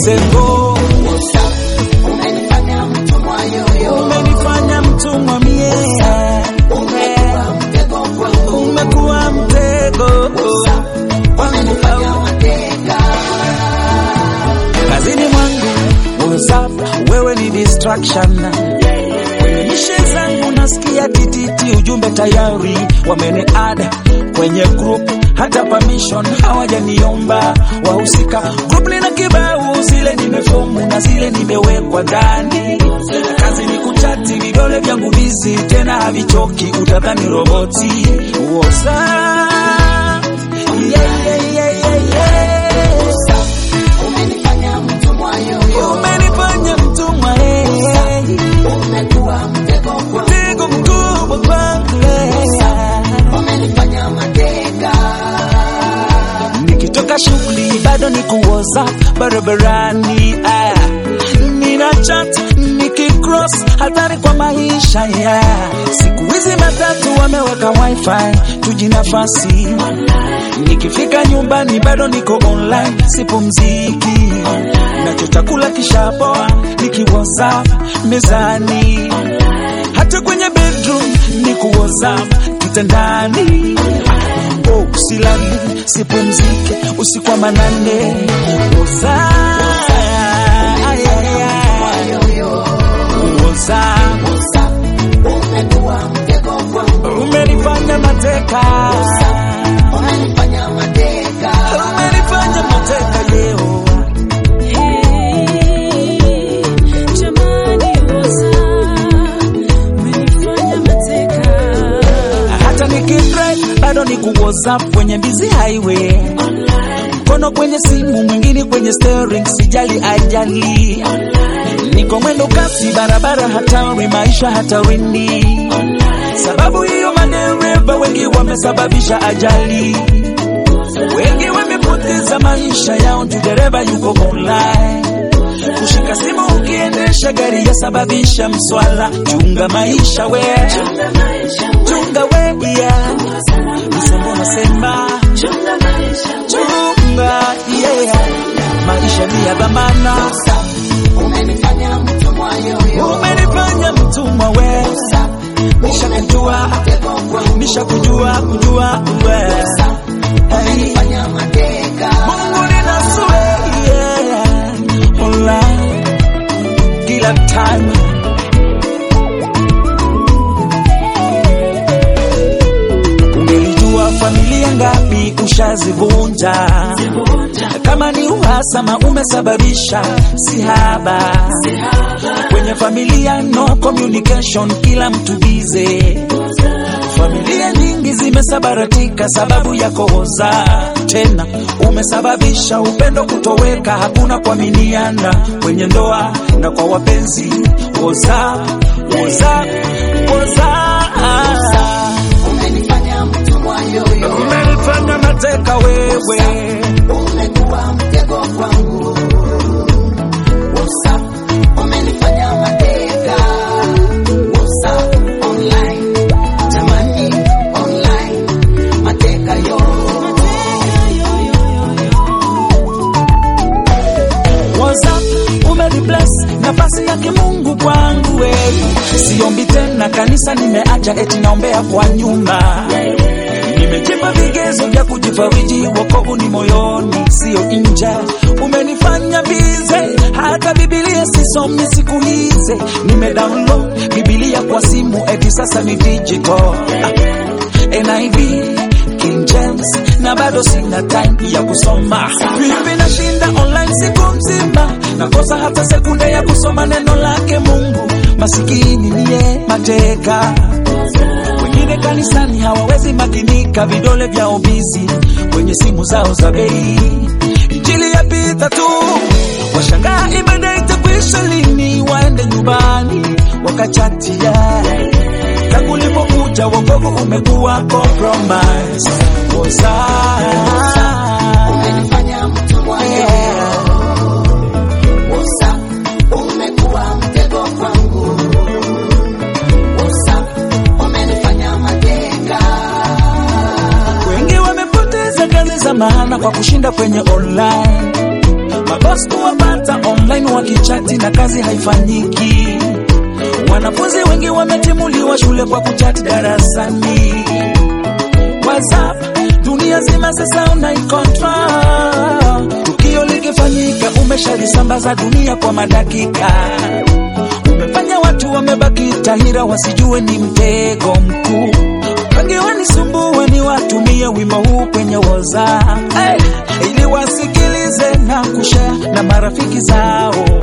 Sengo, Umenifanya mtumwa yoyo, umenifanya mtumwa mie, umekuwa mtego kwangu, umekuwa mtego umenifanya mateka. kazini mwangu. WhatsApp, wewe ni distraction. Kwenye mishe zangu nasikia tititi, ujumbe tayari wameni add kwenye group, hata permission hawajaniomba wahusika. Group lina kibao, zile nimefomu na zile nimewekwa ndani. Kazi ni kuchati, vidole vyangu bizi, tena havichoki, utadhani roboti. WhatsApp, yeah, yeah, yeah, yeah, yeah. Umenifanya mtumwa yoyo, Umenifanya mtumwa eh, umekuwa mtego kwangu, mtego mkubwa kwangu eh. umenifanya mateka. Nikitoka shughuli bado niko WhatsApp barabarani ah. Nina chat nikicross hatari kwa maisha yeah. Siku hizi matatu wameweka wifi tujinafasi Nikifika nyumbani bado niko online sipumziki Nachotakula kishapoa niki WhatsApp mezani hata kwenye bedroom niko WhatsApp kitandani oh, silali sipumzike usiku wa manane WhatsApp ay, ay, ay. WhatsApp Umekuwa mtego kwangu, umenifanya mateka umenifanya mateka. umenifanya mateka leo hata nikidrive bado ni ku WhatsApp kwenye busy highway mkono kwenye simu mwingine kwenye steering sijali ajali niko mwendo kasi barabara hatari maisha hatarini sababu hiyo madereva wengi wamesababisha ajali wengi wamepoteza maisha yao juu dereva yuko online kushika simu ukiendesha gari yasababisha mswala chunga maisha we chunga we yeah. msemo nasema chunga yeah. maisha ni ya dhamana Umenifanya mtumwa yoyo, umenifanya mtumwa we nisha kujua nisha kujua kujua we hey. umenifanya mateka. Mungu ninasue yeah. online kila time Ungelijua familia ngapi ushazivunja, kama ni uhasama umesababisha sihaba kwenye familia, no communication, kila mtu bize. Familia nyingi zimesabaratika sababu ya kohoza, tena umesababisha upendo kutoweka, hakuna kuaminiana kwenye ndoa na kwa wapenzi. Woza, woza, woza. Umenifanya mtumwa yoyo, Umenifanya mateka wewe, umekuwa mtego kwangu. WhatsApp, umenifanya mateka. WhatsApp online, tamani online, mateka yo. WhatsApp umenibless nafasi ya kimungu kwangu we. Siombi tena kanisa nimeacha, eti naombea kwa nyumba. Nimejipa vigezo vya kujifariji, wokovu ni moyoni, sio nje. Umenifanya bize, hata Biblia sisomi siku hizi. Nimedownload Biblia kwa simu, eti sasa ni digital. NIV King James na bado sina time ya kusoma. Vipi nashinda online siku mzima, nakosa hata sekunde ya kusoma neno lake Mungu. Masikini niye mateka, wengine kanisani hawawezi makinika, vidole vyao bizi kwenye simu zao za bei. Injili yapita tu, washangaa ibada itakwisha lini, waende nyumbani wakachatia tangu ulipokuja wokovu umekuwa compromise. Woza. Umenifanya mtumwa yoyo. WhatsApp, umekuwa mtego kwangu. WhatsApp, umenifanya mateka. Wengi wamepoteza kazi za maana kwa kushinda kwenye online. mabos kuwapata online wakichati na kazi haifanyiki wanafunzi wengi wametimuliwa shule kwa kuchati darasani whatsapp dunia zima sasa unaikontra tukio likifanyika umeshalisambaza dunia kwa madakika umefanya watu wamebaki tahira wasijue ni mtego mkuu wengi wanisumbue ni watumie wimbo huu kwenye woza hey, ili wasikilize na kushare na marafiki zao